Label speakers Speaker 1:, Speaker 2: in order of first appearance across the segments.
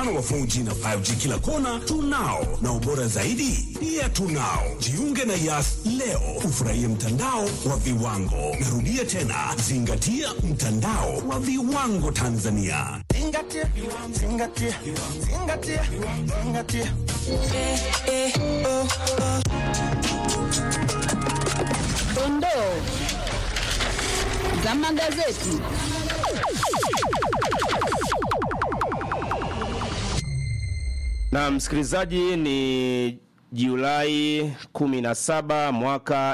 Speaker 1: mfano wa 4G na 5G kila kona tunao, na ubora zaidi pia tunao. Jiunge na Yas leo ufurahie mtandao wa viwango. Narudia tena, zingatia mtandao wa viwango Tanzania.
Speaker 2: Zingatia, zingatia, zingatia, zingatia.
Speaker 3: Dondoo za magazeti.
Speaker 4: Na msikilizaji, ni Julai 17 mwaka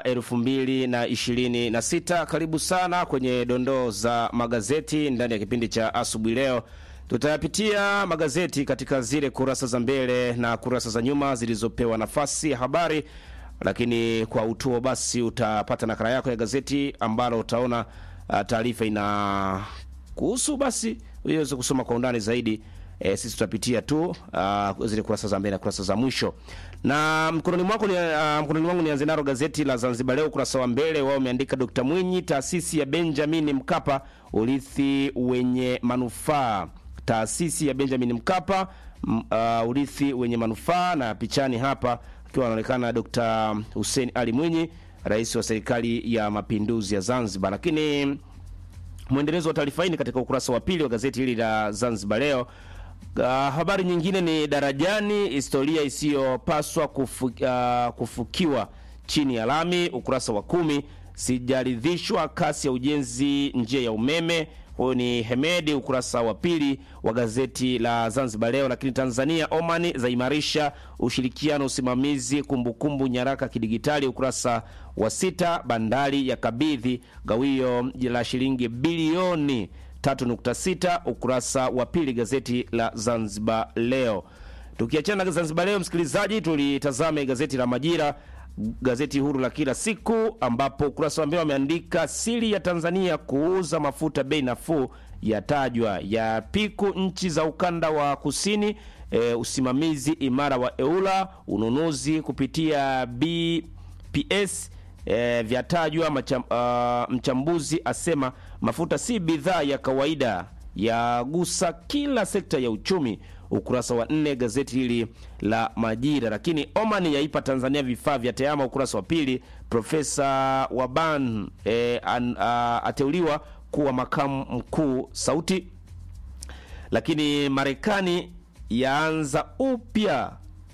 Speaker 4: 2026. Karibu sana kwenye dondoo za magazeti ndani ya kipindi cha asubuhi. Leo tutayapitia magazeti katika zile kurasa za mbele na kurasa za nyuma zilizopewa nafasi ya habari, lakini kwa utuo basi utapata nakala yako ya gazeti ambalo utaona uh, taarifa ina kuhusu basi uweze kusoma kwa undani zaidi. E, sisi tutapitia tu uh, zile kurasa za mbele na kurasa za mwisho. Na mkononi mwako ni, uh, mkononi mwangu nianze nalo gazeti la Zanzibar Leo ukurasa wa mbele wao umeandika Dr. Mwinyi, taasisi ya Benjamin Mkapa, urithi wenye manufaa. Taasisi ya Benjamin Mkapa, m, uh, urithi wenye manufaa, na pichani hapa akiwa anaonekana Dr. Hussein Ali Mwinyi, rais wa serikali ya mapinduzi ya Zanzibar. Lakini mwendelezo wa taarifa hii ni katika ukurasa wa pili wa gazeti hili la Zanzibar Leo. Uh, habari nyingine ni darajani, historia isiyopaswa kufu, uh, kufukiwa chini ya lami, ukurasa wa kumi. Sijaridhishwa kasi ya ujenzi njia ya umeme. Huyu ni Hemedi, ukurasa wa pili wa gazeti la Zanzibar Leo. Lakini Tanzania Omani zaimarisha ushirikiano usimamizi kumbukumbu nyaraka kidigitali, ukurasa wa sita. Bandari ya kabidhi gawio la shilingi bilioni 3.6 ukurasa wa pili gazeti la Zanzibar Leo. Tukiachana na Zanzibar Leo, msikilizaji, tulitazame gazeti la Majira, gazeti huru la kila siku, ambapo ukurasa wa mbele wameandika siri ya Tanzania kuuza mafuta bei nafuu yatajwa, ya piku nchi za ukanda wa kusini. E, usimamizi imara wa EULA, ununuzi kupitia BPS E, vyatajwa macham, uh, mchambuzi asema mafuta si bidhaa ya kawaida yagusa kila sekta ya uchumi. Ukurasa wa nne gazeti hili la Majira. Lakini Oman yaipa Tanzania vifaa vya tehama, ukurasa wa pili. Profesa Waban e, an, uh, ateuliwa kuwa makamu mkuu Sauti. Lakini Marekani yaanza upya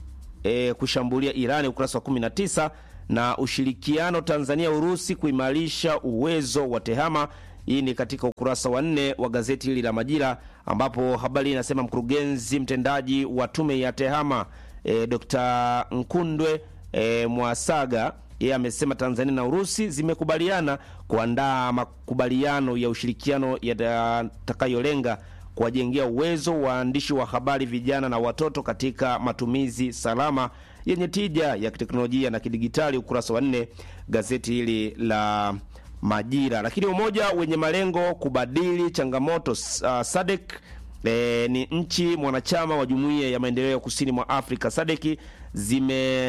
Speaker 4: e, kushambulia Irani, ukurasa wa 19 na ushirikiano Tanzania Urusi kuimarisha uwezo wa tehama. Hii ni katika ukurasa wa nne wa gazeti hili la Majira, ambapo habari inasema mkurugenzi mtendaji wa tume ya tehama e, Dr. Nkundwe e, Mwasaga yeye amesema Tanzania na Urusi zimekubaliana kuandaa makubaliano ya ushirikiano yatakayolenga kuwajengea uwezo waandishi wa habari vijana na watoto katika matumizi salama yenye tija ya kiteknolojia na kidigitali, ukurasa wa nne gazeti hili la Majira. Lakini umoja wenye malengo kubadili changamoto uh, SADC e, ni nchi mwanachama wa jumuiya ya maendeleo ya kusini mwa Afrika SADC zime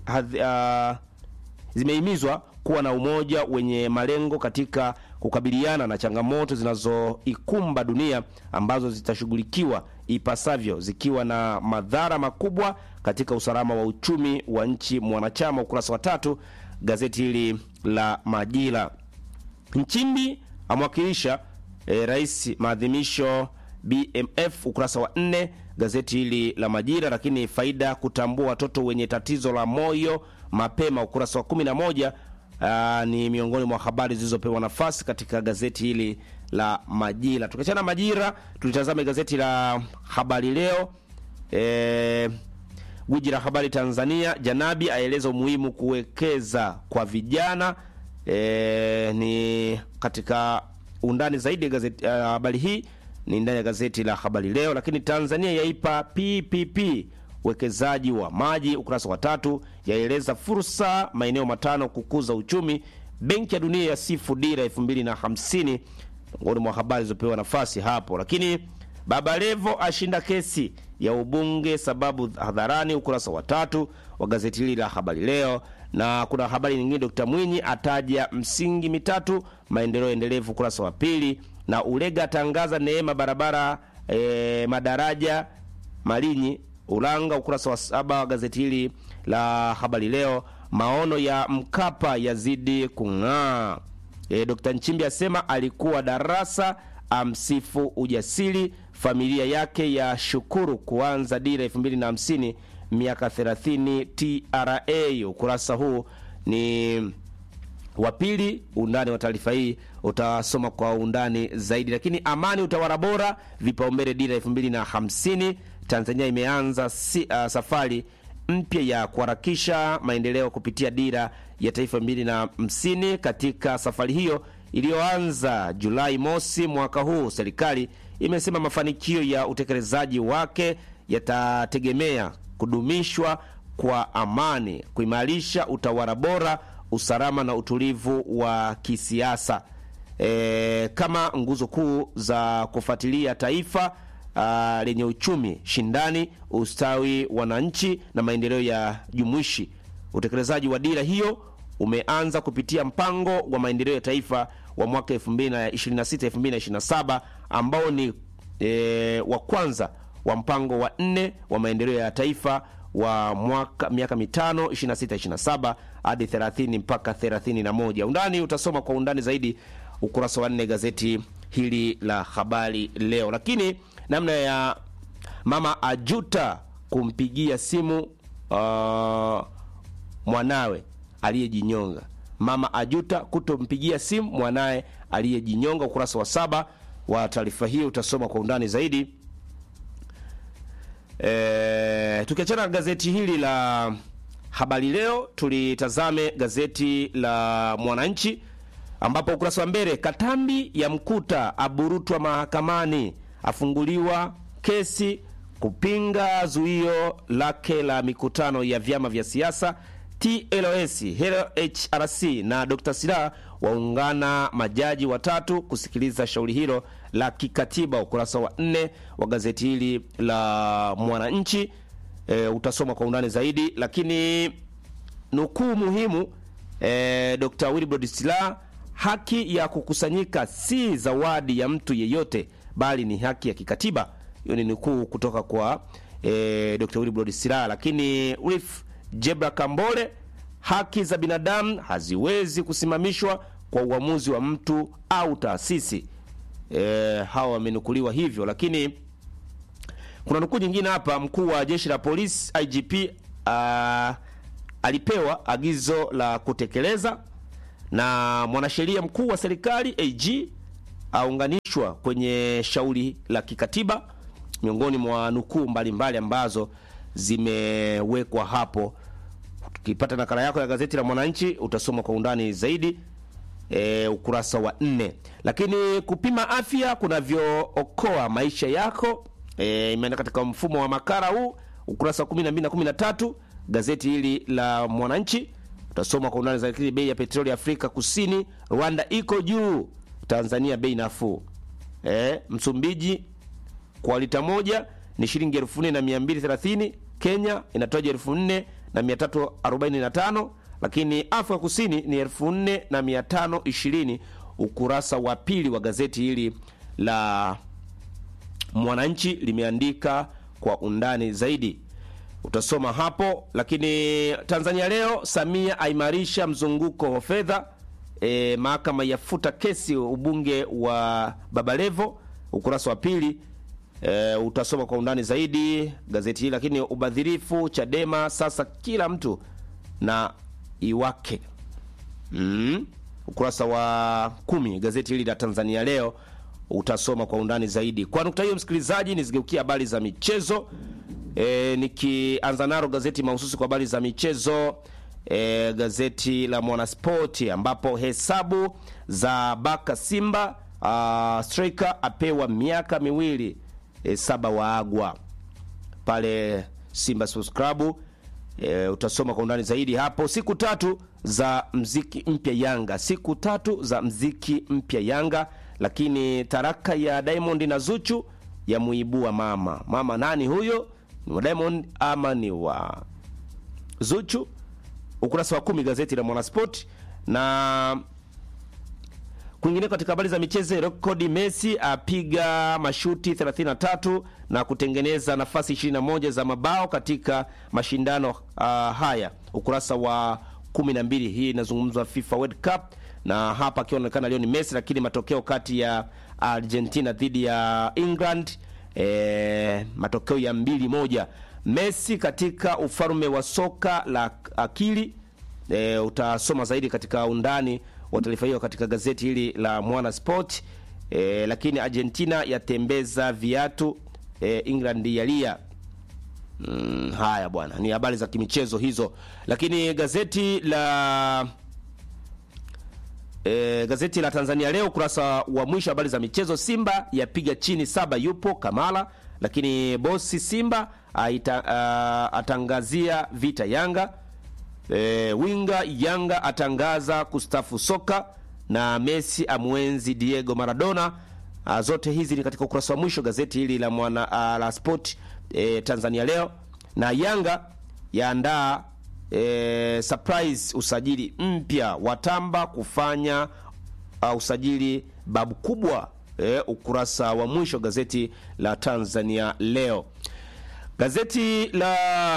Speaker 4: uh, zimehimizwa kuwa na umoja wenye malengo katika kukabiliana na changamoto zinazoikumba dunia ambazo zitashughulikiwa ipasavyo zikiwa na madhara makubwa katika usalama wa uchumi wa nchi mwanachama. Ukurasa wa tatu gazeti hili la Majira. Nchimbi amwakilisha e, rais maadhimisho BMF, ukurasa wa nne gazeti hili la Majira. Lakini faida kutambua watoto wenye tatizo la moyo mapema, ukurasa wa kumi na moja Aa, ni miongoni mwa habari zilizopewa nafasi katika gazeti hili la Majira. Tukiachana Majira, tulitazame gazeti la Habari Leo. E, gwiji la habari Tanzania, Janabi aeleza umuhimu kuwekeza kwa vijana. E, ni katika undani zaidi ya gazeti uh, habari hii ni ndani ya gazeti la Habari Leo. Lakini Tanzania yaipa PPP uwekezaji wa maji, ukurasa wa tatu, yaeleza fursa maeneo matano kukuza uchumi. Benki ya Dunia yasifu dira 2050 miongoni mwa habari zilizopewa nafasi hapo. Lakini Baba Levo ashinda kesi ya ubunge sababu hadharani, ukurasa wa tatu wa gazeti hili la Habari Leo. Na kuna habari nyingine, Dr. Mwinyi ataja msingi mitatu maendeleo endelevu, ukurasa wa pili. Na Ulega atangaza neema barabara e, madaraja Malinyi Ulanga, ukurasa wa saba wa gazeti hili la Habari Leo. Maono ya Mkapa yazidi kung'aa. E, Dr. Nchimbi asema alikuwa darasa, amsifu ujasiri. Familia yake ya shukuru kuanza dira 2050 miaka 30 TRA. Ukurasa huu ni wa pili. Undani wa taarifa hii utasoma kwa undani zaidi. Lakini amani, utawala bora, vipaumbele dira 2050. Tanzania imeanza si, uh, safari mpya ya kuharakisha maendeleo kupitia dira ya taifa 2050. Katika safari hiyo iliyoanza Julai mosi mwaka huu, serikali imesema mafanikio ya utekelezaji wake yatategemea kudumishwa kwa amani, kuimarisha utawala bora, usalama na utulivu wa kisiasa e, kama nguzo kuu za kufuatilia taifa uh, lenye uchumi shindani, ustawi wananchi na maendeleo ya jumuishi. Utekelezaji wa dira hiyo umeanza kupitia mpango wa maendeleo ya taifa wa mwaka 2026 2027 ambao ni e, wa kwanza wa mpango wa nne wa maendeleo ya taifa wa mwaka miaka mitano 26 27 hadi 30 mpaka 31. Undani utasoma kwa undani zaidi ukurasa wa nne gazeti hili la Habari Leo. Lakini namna ya mama ajuta kumpigia simu uh, mwanawe aliyejinyonga. Mama ajuta kutompigia simu mwanaye aliyejinyonga. Ukurasa wa saba wa taarifa hii utasoma kwa undani zaidi. E, tukiachana na gazeti hili la Habari Leo, tulitazame gazeti la Mwananchi ambapo ukurasa wa mbele, Katambi ya mkuta aburutwa mahakamani, afunguliwa kesi kupinga zuio lake la mikutano ya vyama vya siasa. TLS, HRC na Dr. Silaa waungana majaji watatu kusikiliza shauri hilo la kikatiba. Ukurasa wa nne wa gazeti hili la Mwananchi e, utasoma kwa undani zaidi, lakini nukuu muhimu e, Dr. Wilbrod Silaa, haki ya kukusanyika si zawadi ya mtu yeyote, bali ni haki ya kikatiba. Hiyo ni nukuu kutoka kwa e, Dr. Wilbrod Silaa. Lakini Ulif Jebra Kambole, haki za binadamu haziwezi kusimamishwa kwa uamuzi wa mtu au taasisi. E, hawa wamenukuliwa hivyo, lakini kuna nukuu nyingine hapa. Mkuu wa jeshi la polisi IGP uh, alipewa agizo la kutekeleza, na mwanasheria mkuu wa serikali AG aunganishwa kwenye shauri la kikatiba, miongoni mwa nukuu mbalimbali ambazo zimewekwa hapo. Ukipata nakala yako ya gazeti la Mwananchi utasoma kwa undani zaidi e, ukurasa wa nne. Lakini kupima afya kunavyookoa maisha yako e, imeenda katika mfumo wa makala huu, ukurasa wa 12 na 13 gazeti hili la Mwananchi utasoma kwa undani zaidi. Bei ya petroli Afrika Kusini, Rwanda iko juu, Tanzania bei nafuu. E, Msumbiji kwa lita moja ni shilingi elfu nne na mia mbili thelathini. Kenya inatoja elfu nne na mia tatu arobaini na tano lakini Afrika Kusini ni elfu nne na mia tano ishirini. Ukurasa wa pili wa gazeti hili la Mwananchi limeandika kwa undani zaidi, utasoma hapo. Lakini Tanzania Leo, Samia aimarisha mzunguko wa fedha. E, mahakama yafuta kesi ubunge wa Babalevo, ukurasa wa pili. E, utasoma kwa undani zaidi gazeti hili. Lakini ubadhirifu Chadema sasa kila mtu na iwake mm. Ukurasa wa kumi gazeti hili la Tanzania Leo utasoma kwa undani zaidi. Kwa nukta hiyo, msikilizaji, nizigeukia habari za michezo e, nikianza nalo gazeti mahususi kwa habari za michezo e, gazeti la Mwanaspoti ambapo hesabu za Baka Simba uh, striker apewa miaka miwili e, saba waagwa pale Simba Sports Club. E, utasoma kwa undani zaidi hapo. Siku tatu za mziki mpya Yanga, siku tatu za mziki mpya Yanga. Lakini taraka ya Diamond na Zuchu ya muibua mama mama. Nani huyo? Ni wa Diamond ama ni wa Zuchu? Ukurasa wa kumi gazeti la Mwanasport na Kwingine katika habari za michezo, rekodi Messi apiga mashuti 33 na kutengeneza nafasi 21 za mabao katika mashindano uh, haya, ukurasa wa 12. Hii inazungumzwa FIFA World Cup, na hapa akiwa anaonekana leo ni Messi, lakini matokeo kati ya Argentina dhidi ya England e, matokeo ya mbili moja. Messi katika ufalme wa soka la akili e, utasoma zaidi katika undani wa taarifa hiyo katika gazeti hili la Mwana Sport. E, lakini Argentina yatembeza viatu e, England yalia. Mm, haya bwana, ni habari za kimichezo hizo, lakini gazeti la E, gazeti la Tanzania leo ukurasa wa mwisho habari za michezo, Simba yapiga chini saba, yupo Kamala, lakini bosi Simba aita, a, atangazia vita Yanga. E, winga Yanga atangaza kustafu soka na Messi amwenzi Diego Maradona. A, zote hizi ni katika ukurasa wa mwisho gazeti hili la mwana a, la Sport e, Tanzania leo, na Yanga yaandaa e, surprise usajili mpya watamba kufanya uh, usajili babu kubwa e, ukurasa wa mwisho gazeti la Tanzania leo. Gazeti la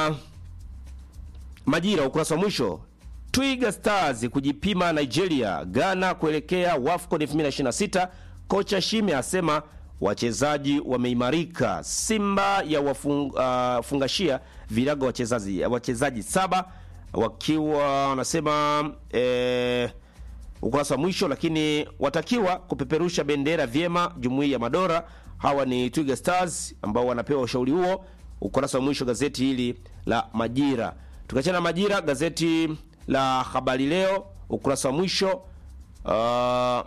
Speaker 4: Majira ukurasa wa mwisho Twiga Stars kujipima Nigeria, Ghana kuelekea WAFCON 2026. Kocha Shime asema wachezaji wameimarika. Simba ya wafungashia uh, virago wachezaji wachezaji saba wakiwa wanasema eh, ukurasa wa mwisho, lakini watakiwa kupeperusha bendera vyema jumuiya ya madola. Hawa ni Twiga Stars ambao wanapewa ushauri huo, ukurasa wa mwisho gazeti hili la Majira. Tukiachana na Majira, gazeti la Habari Leo ukurasa wa mwisho uh,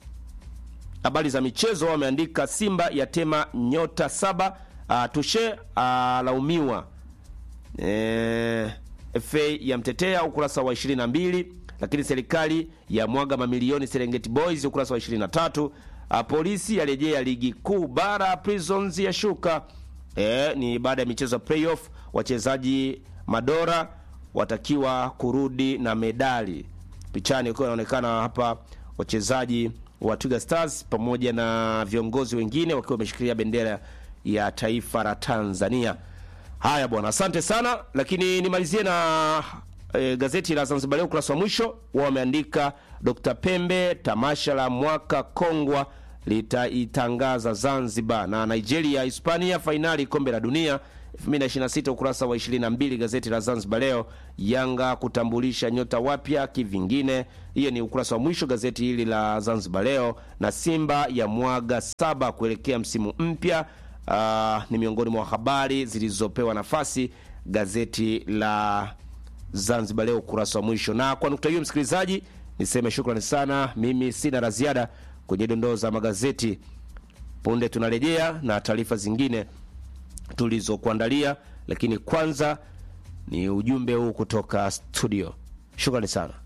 Speaker 4: habari za michezo wameandika Simba yatema nyota saba. Uh, Tushe alaumiwa uh, e, FA ya mtetea ukurasa wa 22, lakini serikali ya mwaga mamilioni Serengeti Boys ukurasa wa 23. Uh, polisi yarejea ligi kuu bara, Prisons yashuka. E, ni baada ya michezo ya playoff, wachezaji madora watakiwa kurudi na medali. Pichani ukiwa inaonekana hapa wachezaji wa Twiga Stars pamoja na viongozi wengine wakiwa wameshikilia bendera ya taifa la Tanzania. Haya bwana, asante sana, lakini nimalizie na e, gazeti la Zanzibar Leo ukurasa wa mwisho wao wameandika Dr. Pembe, tamasha la mwaka Kongwa litaitangaza Zanzibar, na Nigeria Hispania fainali kombe la dunia 2026 ukurasa wa 22 gazeti la Zanzibar Leo. Yanga kutambulisha nyota wapya kivingine, hiyo ni ukurasa wa mwisho gazeti hili la Zanzibar Leo. Na Simba ya mwaga saba kuelekea msimu mpya. Uh, ni miongoni mwa habari zilizopewa nafasi gazeti la Zanzibar Leo ukurasa wa mwisho. Na kwa nukta hiyo, msikilizaji, niseme shukrani sana. Mimi sina la ziada kwenye dondoo za magazeti. Punde tunarejea na taarifa zingine tulizokuandalia, lakini kwanza ni ujumbe huu kutoka studio. Shukrani sana.